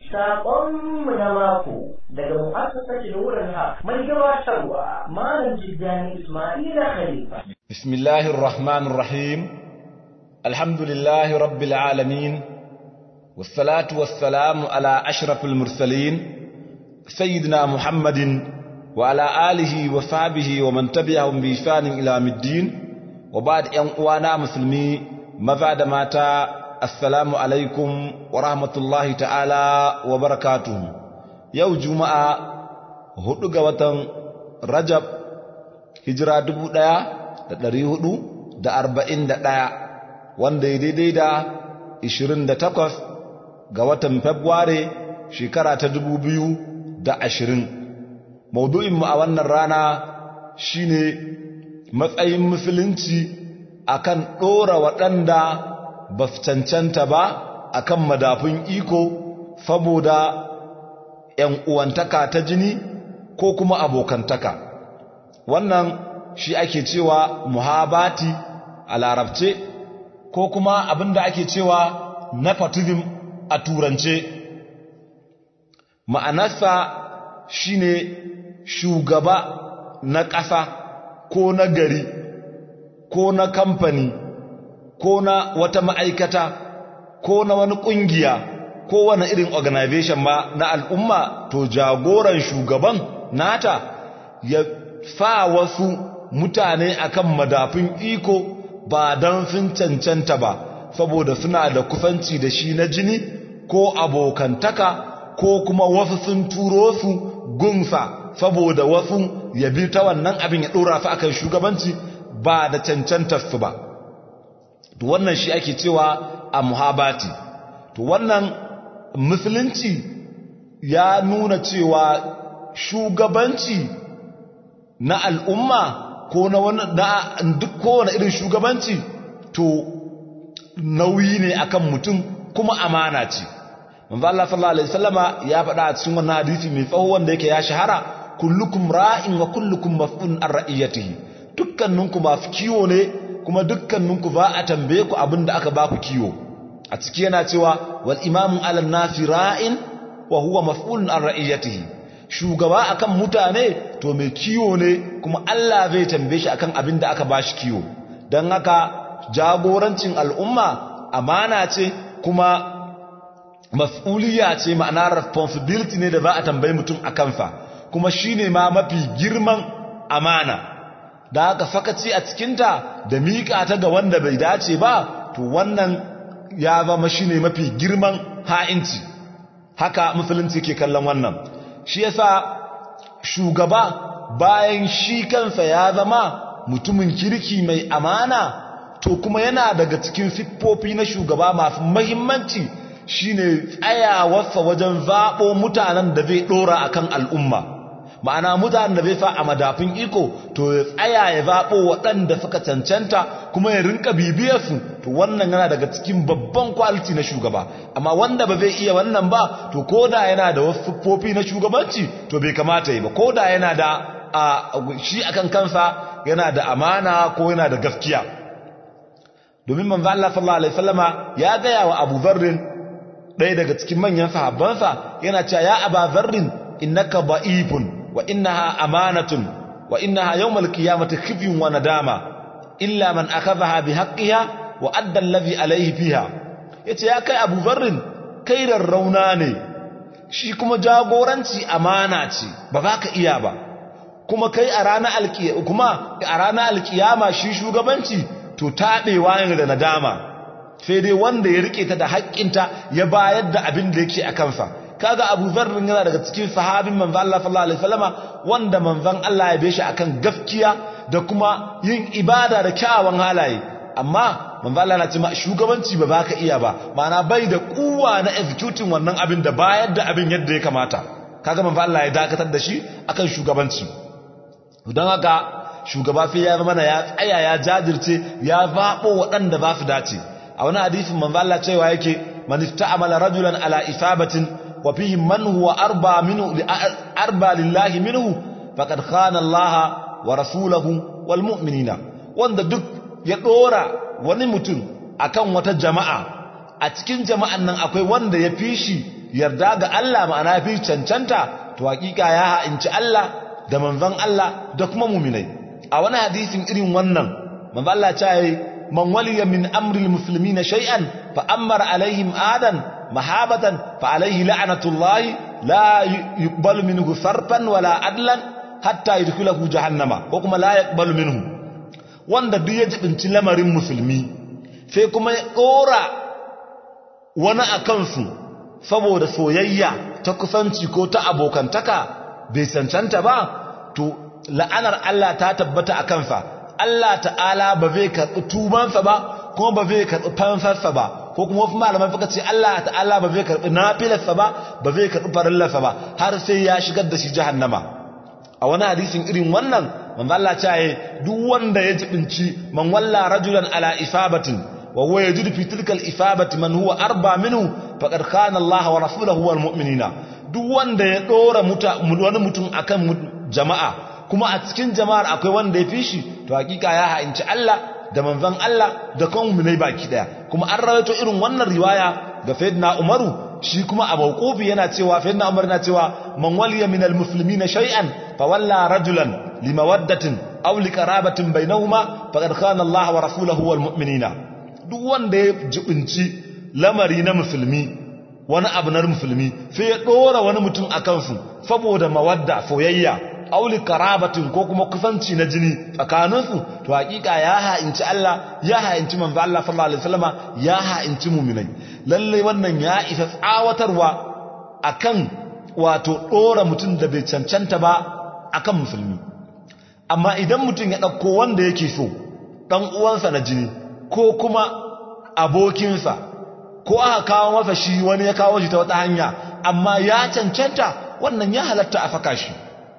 Saƙonmu na mako daga mu'assasar Nurin Haq mai gabatarwa Malam Jiddani Ismaila Khalifa. Bismillahir Rahmanir Rahim. Alhamdulillahi Rabbil Alamin. والصلاة والسلام على أشرف المرسلين سيدنا محمد وعلى آله وصحبه ومن تبعهم بإحسان إلى الدين وبعد أن وانا مسلمي ماذا ماتا السلام عليكم ورحمة الله تعالى وبركاته يوم جمعة hudu ga watan Rajab hijira dubu ɗaya da ɗari hudu da arba'in da ɗaya wanda ya daidai da ishirin da takwas ga watan Fabrairu shekara ta dubu biyu da ashirin. Maudu'inmu a wannan rana shine matsayin musulunci akan ɗora waɗanda ba su cancanta ba akan madafun iko saboda ‘yan uwantaka ta jini ko kuma abokantaka. Wannan shi ake cewa muhabati a larabce ko kuma abinda ake cewa nepotism a turance ma'anarsa shine shugaba na ƙasa ko na gari ko na kamfani ko na wata ma'aikata ko na wani ƙungiya ko wani irin organization ba na al'umma to jagoran shugaban nata ya fa wasu mutane akan madafin iko ba don sun cancanta ba saboda suna da kusanci da shi na jini ko abokantaka ko kuma wasu sun turo su gunsa saboda wasu ya bi ta wannan abin ya ɗora su akan shugabanci ba da cancantar su ba to wannan shi ake cewa a muhabati to wannan musulunci ya nuna cewa shugabanci na al'umma ko na wani na duk kowane irin shugabanci to nauyi ne akan mutum kuma amana ce manzo Allah sallallahu alaihi wasallama ya faɗa a cikin wannan hadisi mai tsawo wanda yake ya shahara kullukum ra'in wa kullukum mas'ulun an ra'iyatihi dukkaninku masu kiwo ne kuma dukkaninku ba a tambaye ku abinda aka ba ku kiwo a ciki yana cewa wal imamu ala nasi ra'in wa huwa mas'ulun an ra'iyatihi shugaba akan mutane to mai kiwo ne kuma Allah zai tambaye shi akan abinda aka ba shi kiwo dan haka jagorancin al'umma amana ce kuma mas'uliya ce ma'ana responsibility ne da za a tambayi mutum a kansa kuma shine ma mafi girman amana da haka sakaci a cikinta da miƙa ta ga wanda bai dace ba to wannan ya zama shine mafi girman ha'inci haka musulunci ke kallon wannan shi yasa shugaba bayan shi kansa ya zama mutumin kirki mai amana to kuma yana daga cikin siffofi na shugaba masu mahimmanci shine tsayawarsa wajen zaɓo mutanen da zai ɗora akan al'umma ma'ana mutanen da zai fa a madafin iko to ya tsaya ya zaɓo waɗanda suka cancanta kuma ya rinka bibiyarsu to wannan yana daga cikin babban kwaliti na shugaba amma wanda ba zai iya wannan ba to koda yana da wasu siffofi na shugabanci to bai kamata yi ba koda yana da a shi akan kansa yana da amana ko yana da gaskiya domin manzo Allah sallallahu alaihi wasallama ya gaya wa Abu Dharr ɗaya daga cikin manyan sahabbansa yana cewa ya Abu Dharr innaka da'ifun wa innaha amanatun wa innaha yawmal qiyamati khizyun wa nadama illa man akhadhaha bihaqqiha wa adda alladhi alayhi fiha yace ya kai Abu Dharr kai rauna ne shi kuma jagoranci amana ce ba za ka iya ba kuma kai a ranar alkiyama kuma a ranar alkiyama shi shugabanci to taɓewa ne da nadama sai dai wanda ya rike ta da haƙƙinta ya bayar da abin da yake a kansa kaga Abu Dharr yana daga cikin sahabin manzo Allah sallallahu alaihi wasallama wanda manzon Allah ya beshi akan gaskiya da kuma yin ibada da kyawawan halaye amma manzo Allah na ce shugabanci ba baka iya ba ma'ana bai da kuwa na executing wannan abin da bayar da abin yadda ya kamata kaga manzo Allah ya dakatar da shi akan shugabanci don haka shugaba sai ya zama ya tsaya ya jajirce ya zaɓo waɗanda za su dace a wani hadisin manzo Allah cewa yake man ista'mala rajulan ala isabatin wa fihi man huwa arba minhu arba lillahi minhu faqad khana Allah wa rasulahu wal mu'minina wanda duk ya dora wani mutum akan wata jama'a a cikin jama'an nan akwai wanda ya fi shi yarda ga Allah ma'ana fi cancanta to hakika ya ha'inci Allah da manzon Allah da kuma mu'minai a wani hadisin irin wannan manzon Allah ya ce man waliya min amri almuslimina shay'an fa amara alaihim adan mahabatan fa alaihi la'natullahi la yuqbalu minhu sarfan wala adlan hatta yadkhulahu jahannama ko kuma la yaqbalu minhu wanda duk ya jibinci lamarin musulmi sai kuma ya dora wani akan su saboda soyayya ta kusanci ko ta abokantaka bai cancanta ba to la'anar Allah ta tabbata a kansa Allah ta'ala ba zai karɓi tubansa ba kuma ba zai karɓi fansarsa ba ko kuma wasu malaman suka ce Allah ta'ala ba zai karɓi nafilarsa ba ba zai karɓi farillarsa ba har sai ya shigar da shi jahannama a wani hadisin irin wannan manzo Allah ya ce duk wanda ya jibinci man walla rajulan ala isabatin wa huwa yajidu fi tilka al-ifabati man huwa arba minhu faqad khana Allah wa rasuluhu wal mu'minina duk wanda ya dora wani mutum akan jama'a kuma a cikin jama'ar akwai wanda ya fi shi to hakika ya ha'inci Allah da manzon Allah da kan mu'minai baki daya kuma an rawaito irin wannan riwaya ga sayyidina Umaru shi kuma a mawqufi yana cewa sayyidina Umar yana cewa man waliya min almuslimina shay'an fa walla rajulan limawaddatin aw liqarabatin bainahuma faqad khana Allah wa rasuluhu wal mu'minina duk wanda ya jibinci lamari na musulmi wani abu na musulmi sai ya dora wani mutum akan su saboda mawadda soyayya auli karabatin ko kuma kusanci na jini tsakaninsu to hakika ya ha'inci Allah ya ha'inci manzo Allah sallallahu alaihi wasallama ya ha'inci mu'minai lalle wannan ya isa tsawatarwa akan wato dora mutum da bai cancanta ba akan musulmi amma idan mutum ya dauko wanda yake so dan uwansa na jini ko kuma abokinsa ko aka kawo masa shi wani ya kawo shi ta wata hanya amma ya cancanta wannan ya halatta a faka shi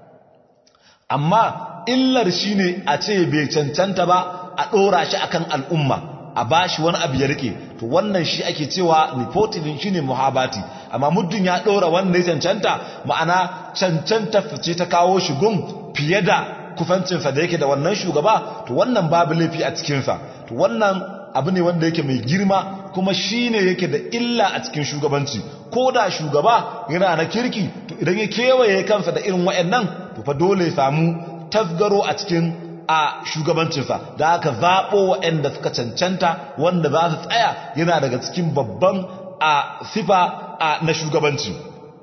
amma illar shi ne a ce bai cancanta ba a ɗora shi akan al'umma a ba shi wani abu ya rike to wannan shi ake cewa nepotism shi ne muhabati amma muddin ya ɗora wanda ya cancanta ma'ana cancanta fice ta kawo shi gun fiye da kufancinsa da yake da wannan shugaba to wannan babu laifi a cikinsa to wannan abu ne wanda yake mai girma kuma shi ne yake da illa a cikin shugabanci ko da shugaba yana na kirki to idan ya kewaye kansa da irin waɗannan to fa dole ya samu tasgaro a cikin a shugabancinsa da aka zaɓo waɗanda suka cancanta wanda za su tsaya yana daga cikin babban a sifa a na shugabanci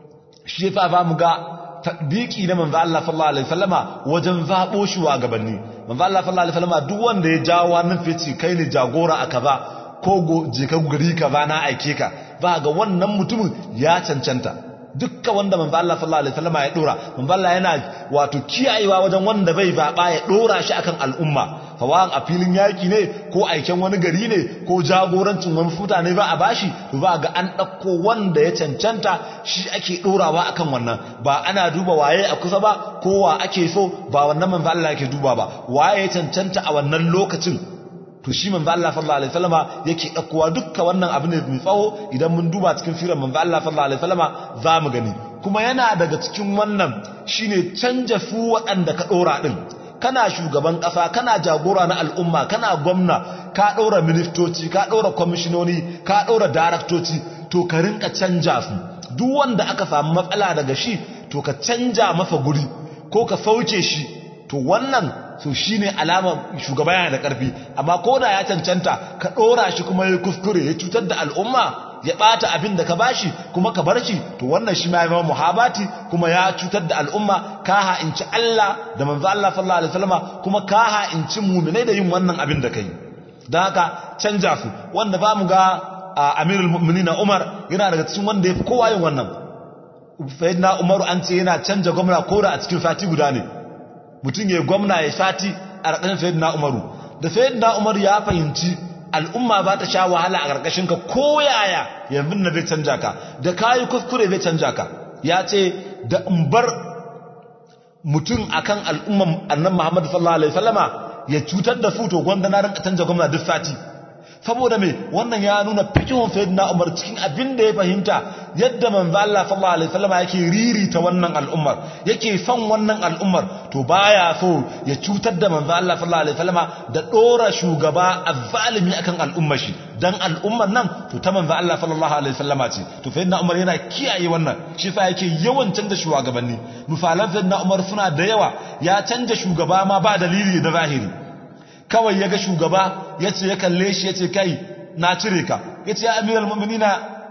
shi yasa za mu ga tatbiki na manzo Allah sallallahu alaihi wasallama wajen zabo shugabanni manzo Allah sallallahu alaihi wasallama duk wanda ya jawo wannan fice kai ne jagora a kaza ko go je ka gari kaza na aike ka ba ga wannan mutumin ya cancanta dukkan wanda manzo Allah sallallahu alaihi wasallama ya dora manzo Allah yana wato kiyayewa wajen wanda bai zaba ya dora shi akan al'umma hawan a filin yaki ne ko aiken wani gari ne ko jagorancin wani mutane ba a bashi to ba ga an ɗauko wanda ya cancanta shi ake ɗorawa akan wannan ba ana duba waye a kusa ba ko wa ake so ba wannan manzo Allah yake duba ba waye ya cancanta a wannan lokacin to shi manzo Allah sallallahu alaihi wasallama yake ɗaukowa dukkan wannan abu ne mai tsawo idan mun duba cikin firan manzo Allah sallallahu alaihi wasallama za mu gani kuma yana daga cikin wannan shine canja su waɗanda ka ɗora ɗin kana shugaban ƙasa kana jagora na al'umma kana gwamna ka ɗora ministoci ka ɗora kwamishinoni ka ɗora daraktoci to ka rinka canja su duk wanda aka samu matsala daga shi to ka canja masa guri ko ka sauke shi to wannan so shi ne alama shugaba yana da ƙarfi amma ko da ya cancanta ka ɗora shi kuma ya kuskure ya cutar da al'umma ya ɓata abin da ka bashi kuma ka bar shi to wannan shi ma ya zama muhabati kuma ya cutar da al'umma ka ha'inci Allah da manzo Allah sallallahu alaihi wasallama kuma ka ha'inci mu'minai da yin wannan abin da kai dan haka canja su wanda ba mu ga Amirul Mu'minin Umar yana daga cikin wanda yafi kowa yin wannan Sayyidina Umaru an ce yana canja gwamna koda a cikin sati guda ne mutum ya gwamna ya sati a ƙarƙashin Sayyidina Umaru da Sayyidina Umaru ya fahimci al'umma ba ta sha wahala a ƙarƙashinka ko yaya yanzu na zai canja ka da kayi kuskure zai canja ka ya ce da in bar mutum akan al'umman annan Muhammadu sallallahu alaihi wasallama ya cutar da su to gwanda na rinka canja gwamna duk sati saboda me wannan ya nuna fikihun sayyidina Umar cikin abin da ya fahimta yadda manzo Allah sallallahu alaihi wasallam yake ririta wannan al'ummar yake son wannan al'ummar to baya so ya cutar da manzo Allah sallallahu alaihi wasallam da dora shugaba azzalimi akan al'ummar shi dan al'ummar nan to ta manzo Allah sallallahu alaihi wasallama ce to sayyidina Umar yana kiyaye wannan shi sa yake yawan canza shugabanni misalan sayyidina Umar suna da yawa ya canja shugaba ma ba dalili da zahiri kawai ya ga shugaba ya ce ya kalle shi ya ce kai na cire ka ya ce ya amiral mu'minina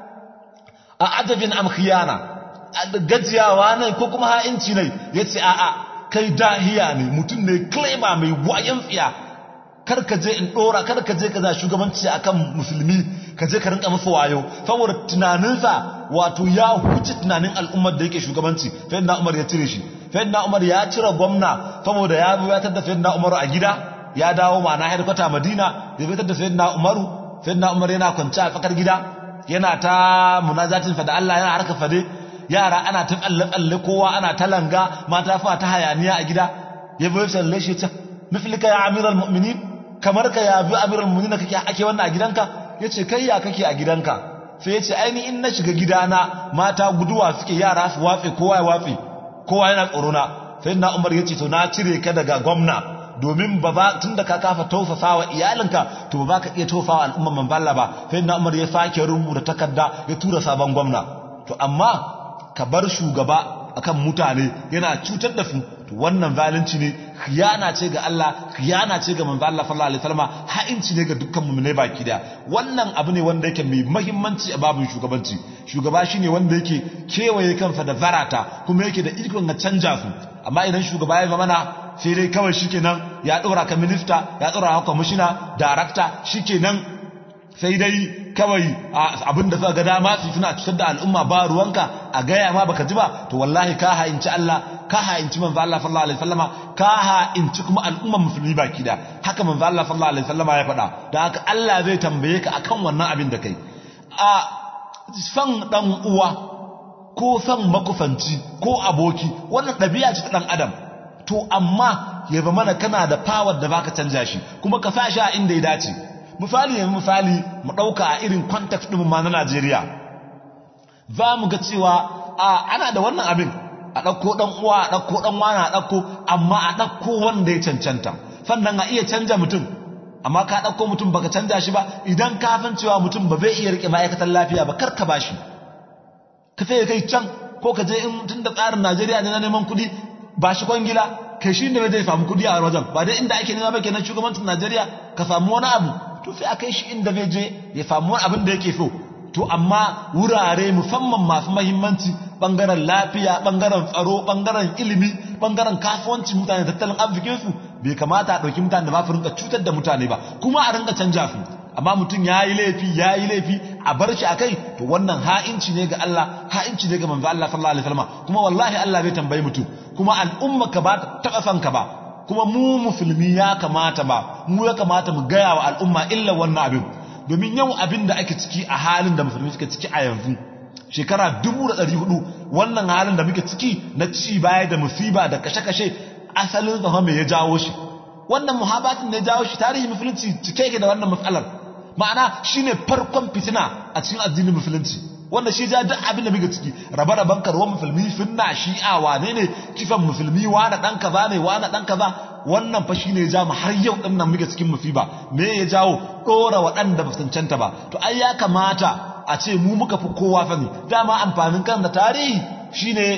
a adabin amkhiyana gajiyawa ne ko kuma ha'inci ne ya ce a'a kai dahiya ne mutum ne kleba mai wayan tsiya kar ka je in dora kar ka je ka za shugabanci akan musulmi ka je ka rinka masa wayo saboda tunaninsa wato ya huce tunanin al'ummar da yake shugabanci fa Umar ya cire shi fa Umar ya cire gwamna saboda ya buwatar da fa Umar a gida ya dawo ma'ana harkwata madina ya fitar da sayyidina umaru sayyidina umar yana kwanci a fakar gida yana ta munazatin fa da Allah yana harka fade yara ana ta tsalle tsalle kowa ana ta langa mata fa ta hayaniya a gida ya bai salle shi ta miflika ya amiral mu'minin kamar ka ya bi amiral mu'minin kake ake wannan a gidanka yace kai ya kake a gidanka sai yace aini in na shiga gidana mata guduwa suke yara su watse kowa ya watse kowa yana tsoro na sayyidina umar yace to na cire ka daga gwamna domin ba ba tun da ka kafa tausasa wa iyalinka to ba ka iya tausawa al'umman manzalla ba sai na umar ya sake rubuta takarda ya tura sabon gwamna to amma ka bar shugaba akan mutane yana cutar da su to wannan zalunci ne khiyana ce ga Allah khiyana ce ga manzo Allah sallallahu alaihi wasallam ha'inci ne ga dukkan mu'minai baki da wannan abu ne wanda yake mai muhimmanci a babin shugabanci shugaba shine wanda yake kewaye kansa da zarata kuma yake da ikon ga canja su amma idan shugaba ya zama na sai dai kawai shikenan ya dora ka minista ya dora ka commissioner director shikenan sai dai kawai abin da suka ga dama su suna cutar da al'umma ba ruwanka a gaya ma baka ji ba to wallahi ka ha'inci Allah ka ha'inci manzo Allah sallallahu alaihi wasallama ka ha'inci kuma al'umman musulmi baki da haka manzo Allah sallallahu alaihi wasallama ya faɗa dan haka Allah zai tambaye ka akan wannan abin da kai a san dan uwa ko san makufanci ko aboki wannan ɗabi'a ce ta dan adam to amma ya ba mana kana da power da baka canja shi kuma ka sa shi a inda ya dace misali yanzu misali mu ɗauka a irin context ɗin ma na Najeriya za mu ga cewa a ana da wannan abin a ɗauko ɗan uwa a ɗauko ɗan wani a ɗauko amma a ɗauko wanda ya cancanta sannan a iya canja mutum amma ka ɗauko mutum baka canja shi ba idan ka san cewa mutum ba zai iya riƙe ma'aikatan lafiya ba kar ka ba shi ka sai kai can ko ka je in tun da tsarin Najeriya ne na neman kuɗi ba shi kwangila kai shi ne zai samu kuɗi a wajen ba dai inda ake nema ba kenan shugabancin Najeriya ka samu wani abu to sai a kai shi inda zai je ya samu wani abin da yake so to amma wurare musamman masu mahimmanci bangaren lafiya bangaren tsaro bangaren ilimi bangaren kasuwanci mutane tattalin arzikinsu bai kamata a ɗauki mutane da ba su rinka cutar da mutane ba kuma a rinka canja su amma mutum ya yi laifi ya yi laifi a bar shi a kai to wannan ha'inci ne ga Allah ha'inci ne ga manzo Allah sallallahu alaihi wasallam kuma wallahi Allah bai tambayi mutum kuma al'umma ka ba ta taɓa ka ba kuma mu musulmi ya kamata ba mu ya kamata mu gaya wa al'umma illa wannan abin domin yau abin da ake ciki a halin da musulmi suke ciki a yanzu shekara dubu da ɗari hudu wannan halin da muke ciki na ci baya da musiba da kashe-kashe asalin zama mai ya jawo shi wannan muhabbatin da ya jawo shi tarihi musulunci cike yake da wannan matsalar ma'ana shine farkon fitina a cikin addinin musulunci wanda shi ja duk abin da muke ciki rabe-raben karuwar musulmi sunna shi'a wane ne kifan musulmi wane dan kaza ne wane dan kaza wannan fa shine ya ja mu har yau din nan muke cikin musiba me ya jawo dora waɗanda ba cancanta ba to ai ya kamata a ce mu muka fi kowa sani dama amfanin kan da tarihi shine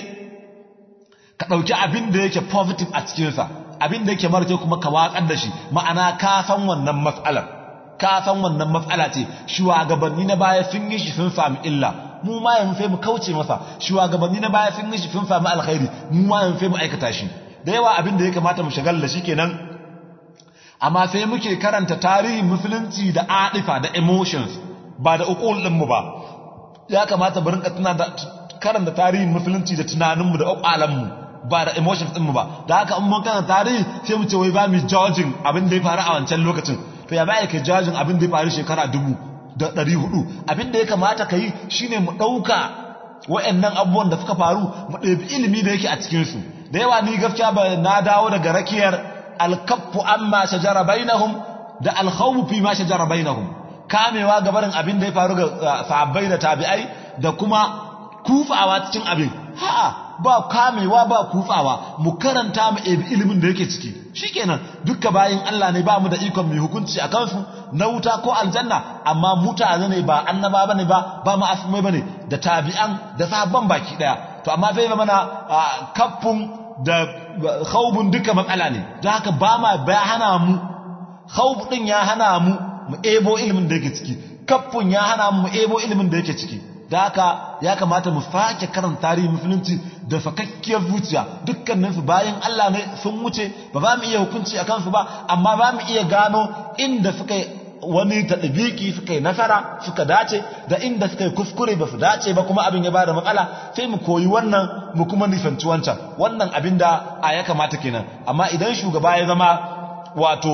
ka ɗauki abin da yake positive a cikinsa abin da yake mara kuma ka watsar da shi ma'ana ka san wannan matsalar ka san wannan matsala ce shugabanni na baya sun yi shi sun sami illa mu ma yanzu sai mu kauce masa shugabanni na baya sun yi shi sun sami alkhairi mu ma yanzu sai mu aikata shi da yawa abin da ya kamata mu shagal da shi kenan amma sai muke karanta tarihin musulunci da adifa da emotions ba da uqul din mu ba ya kamata mu rinka tuna da karanta tarihin musulunci da tunanin mu da ƙwaƙwalan mu ba da emotions din mu ba da haka in mun karanta tarihi sai mu ce wai ba mu judging abin da ya faru a wancan lokacin to ya baya ka jajin abin da ya faru shekara dubu da ɗari hudu abin da ya kamata ka yi shine mu ɗauka wa'annan abubuwan da suka faru mu ɗabi ilimi da yake a cikinsu da yawa ni gaskiya ba na dawo daga rakiyar alkaffu amma shajara bainahum da alkhawfu fi ma shajara bainahum kamewa gabarin abin da ya faru ga sahabbai da tabi'ai da kuma kufawa cikin abin ha'a ba kamewa ba kufawa mu karanta mu ebi ilimin da yake ciki shikenan dukka bayin Allah ne ba mu da ikon mai hukunci a kansu na wuta ko aljanna amma mutane ne ba annaba bane ba ba ma asmai bane da tabi'an da sahabban baki daya to amma sai mana kaffun da khawbun duka matsala ne da haka ba ma ba hana mu khawb din ya hana mu mu ebo ilimin da yake ciki kaffun ya hana mu mu ebo ilimin da yake ciki da haka ya kamata mu fake karanta tarihin musulunci da fakakkiyar zuciya dukkanin su bayan Allah ne sun wuce ba za mu iya hukunci a kansu ba amma ba mu iya gano inda suka wani taɗabiki suka yi nasara suka dace da inda suka yi kuskure ba su dace ba kuma abin ya bada matsala sai mu koyi wannan mu kuma nisanci wancan wannan abin da a ya kamata kenan amma idan shugaba ya zama wato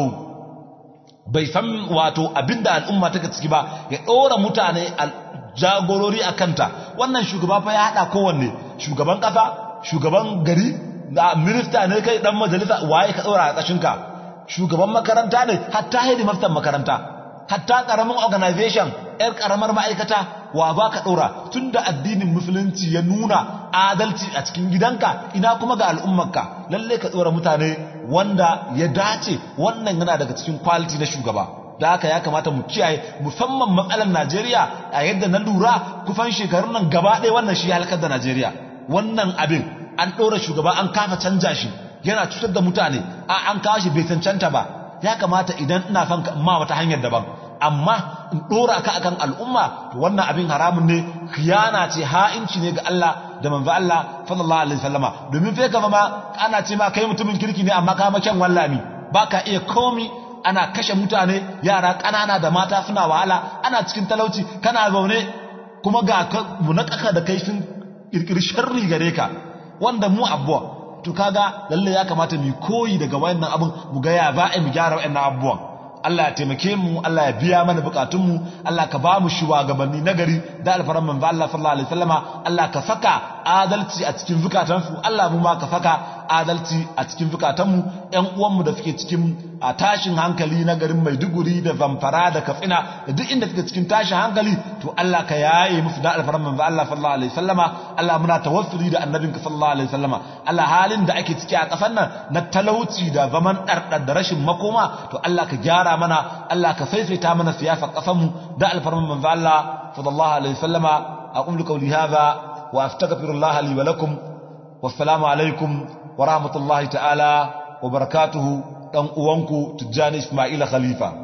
bai san wato abin da al'umma take ciki ba ya ɗora mutane jagorori a kanta wannan shugaba fa ya haɗa kowanne shugaban ƙasa shugaban gari da minista ne kai ɗan majalisa waye ka ɗora a ƙashinka shugaban makaranta ne hatta hedimaftan makaranta hatta ƙaramin organization ‘yar ƙaramar ma'aikata wa ba ka ɗora tun da addinin musulunci ya nuna adalci a cikin gidanka ina kuma ga al'ummarka lalle ka ɗora mutane wanda ya dace wannan yana daga cikin kwaliti na shugaba da haka ya kamata mu kiyaye musamman matsalar Najeriya a yadda na lura kufan shekarun nan gaba ɗaya wannan shi halakar da Najeriya wannan abin an ɗora shugaba an kafa canja shi yana cutar da mutane a an kawo shi bai cancanta ba ya kamata idan ina son ma wata hanyar daban amma in ɗora ka akan al'umma to wannan abin haramun ne khiyana ce ha'inci ne ga Allah da manzo Allah sallallahu alaihi wasallama domin fa ka ma ana ce ma kai mutumin kirki ne amma ka maken wallami baka iya komi ana kashe mutane yara ƙanana da mata suna wahala ana cikin talauci kana zaune kuma ga munakaka da kai sun kirkiri sharri gare ka wanda mu abuwa to kaga lalle ya kamata mu koyi daga wayannan abun mu ga ya ba mu gyara wayannan abubuwan Allah ya taimake mu Allah ya biya mana bukatunmu Allah ka ba mu shugabanni nagari da alfaran manzo Allah sallallahu alaihi wasallama Allah ka saka adalci a cikin zukatansu Allah mu ma ka saka adalci a cikin zukatanmu ƴan uwanmu da suke cikin a tashin hankali na garin Maiduguri da Zamfara da Katsina da duk inda suke cikin tashin hankali to Allah ka yaye musu da alfaran manzo Allah sallallahu alaihi wasallama Allah muna tawassuli da annabinka sallallahu alaihi wasallama Allah halin da ake ciki a ƙasar nan na talauci da zaman ɗarɗar da rashin makoma to Allah ka gyara mana Allah ka faifaita mana siyasar ƙasar mu da alfaran manzo Allah sallallahu alaihi wasallama aqulu qawli hadha wa astaghfirullah li wa lakum wassalamu alaikum wa rahmatullahi ta'ala wa barakatuhu dan uwanku Tijjani Ismaila Khalifa